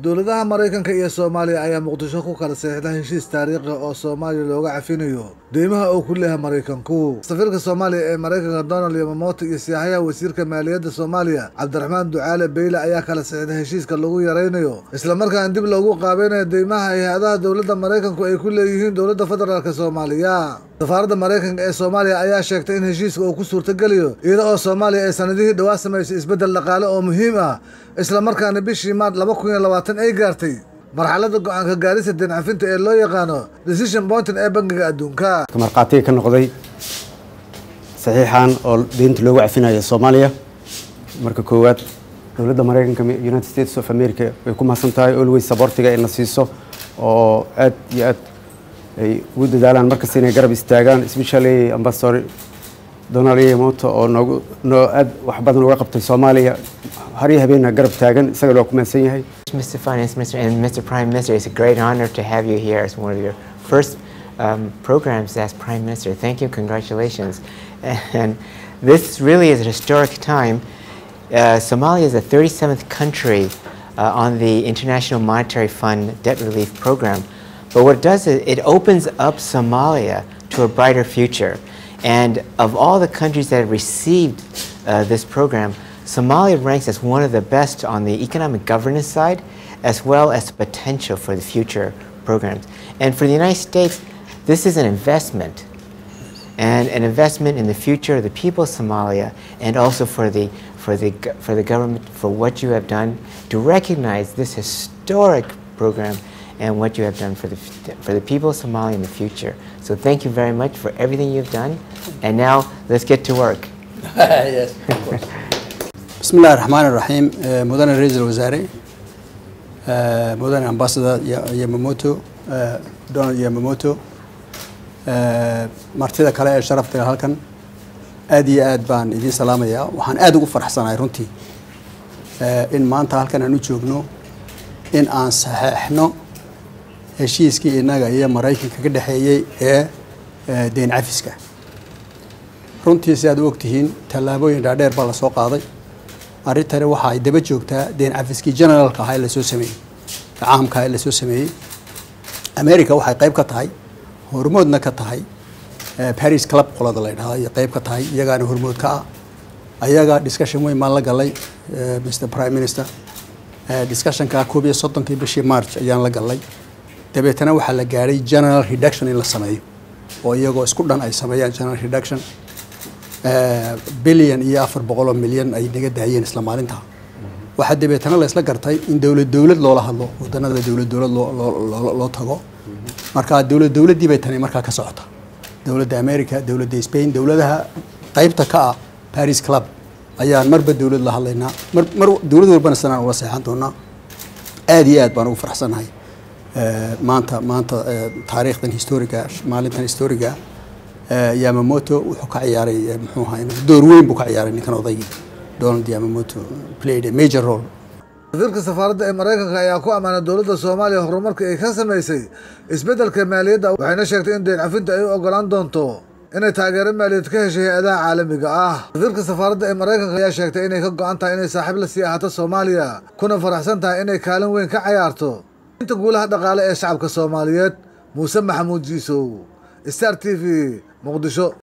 dowladaha maraykanka iyo soomaaliya ayaa muqdisho ku kala saxiixda heshiis taariikhi oo soomaaliya looga cafinayo deymaha uu ku leeyahay maraykanku safiirka soomaaliya ee maraykanka donald yamamoto iyo siyaaxyaha wasiirka maaliyadda soomaaliya cabdiraxmaan ducaale beyle ayaa kala saxiixday heshiiska lagu yaraynayo islamarkaana dib loogu qaabeynayo deymaha hay-adaha dowladda maraykanku ay ku leeyihiin dowladda federaalk soomaaliya safaaradda maraykanka ee soomaaliya ayaa sheegtay in heshiiska uu ku suurtagelayo iyada oo soomaaliya ay sanadihii dhowaa samaysay isbeddel dhaqaale oo muhiim ah islamarkaana bishii maart laba kun iyo labaatan ay gaartay marxaladda go-aanka gaarista deen cafinta ee loo yaqaano decision pointin ee bangiga adduunka markhaatiga ka noqday saxiixan oo deynta loogu cafinayo soomaaliya marka koowaad dowladda maraykanka united states of america way ku mahadsan tahay always sabortiga ay na siiso oo aad iyo aad ay ugu dadaalaan markasta inay garab istaagaan especially ambassador donald yamoto oo noogu noo aad wax badan uga qabtay soomaaliya har iyo habeenna garab taagan isaga loo ku mahadsan yahay Mr. Finance Minister and Mr. Prime Minister, it's a great honor to have you here as one of your first um, programs as Prime Minister. Thank you, congratulations. And this really is a historic time. Uh, Somalia is the 37th country uh, on the International Monetary Fund debt relief program. But what it does is it opens up Somalia to a brighter future. And of all the countries that have received uh, this program, Somalia ranks as one of the best on the economic governance side, as well as the potential for the future programs. And for the United States, this is an investment, and an investment in the future of the people of Somalia, and also for the for the go- for the government for what you have done to recognize this historic program and what you have done for the f- for the people of Somalia in the future. So thank you very much for everything you've done, and now let's get to work. بسم الله الرحمن الرحيم آه، مدن رئيس الوزراء آه، مدن امباسادور ياماموتو آه، دونالد ياماموتو آه، martida kale ee sharafta leh halkan aad iyo aad baan idiin salaamayaa waxaan aad ugu faraxsanahay runtii آه، in maanta halkan aan u joogno in aan saxeexno heshiiskii innaga iyo maraykanka ka dhexeeyey ee آه، deyn cafiska runtii si aad u ogtihiin tallaabooyin dhaadheer baa lasoo qaaday arrintani waxa ay daba joogtaa deen cafiskii generaalka ahaa ee lasoo sameeyey caamka ahaa ee lasoo sameeyey america waxay qayb ka tahay hormoodna ka tahay eh, paris club qolada la yidhahdo iyo qayb ka tahay iyagaana hormood ka ah ayaga discussion weyn baan la galay eh, mr prime minister Eh, discussionka koob iyo soddonkii bishii march ayaan la galay dabeetana waxaa la gaadhay general reduction in la sameeyo oo iyagoo isku dhan ay sameeyaan general reduction bilyan iyo afar boqol oo milyan ay naga daayeen isla maalinta waxaa dabeetana la isla gartay in dowlad dowlad loola hadlo wadanada dowlad dowlad loo- loo- loo loo tago marka dowlad dowladdii bay tani markaa ka socota dowladda america dowladda spain dowladaha qaybta ka ah paris club ayaan marba dowlad la hadlaynaa mar mar dowlad walbana sanaan ula seexan doonaa aad iyo aad baan ugu faraxsanahay Eh, maanta maanta eh, taariikhdan historiga maalintan historiga eh, yamamoto wuxuu ka ciyaaray eh, muxuu ahaa door weyn buu ka ciyaaray ninkan odaygii donald yamamoto played a major role safiirka safaaradda ee maraykanka ayaa ku ammaanay dowladda soomaaliya horumarka ay ka samaysay isbeddelka maaliyadda waxayna sheegtay in deen cafinta ay u ogolaan doonto inay taageero maaliyadeed ka heshay hay-adaha caalamiga ah safiirka safaaradda ee maraykanka ayaa sheegtay inay ka go-an tahay inay saaxiib la sii ahaato soomaaliya kuna faraxsan tahay inay kaalin weyn ka cayaarto inta guulaha dhaqaale ee shacabka soomaaliyeed muuse maxamuud jiisow star t v muqdisho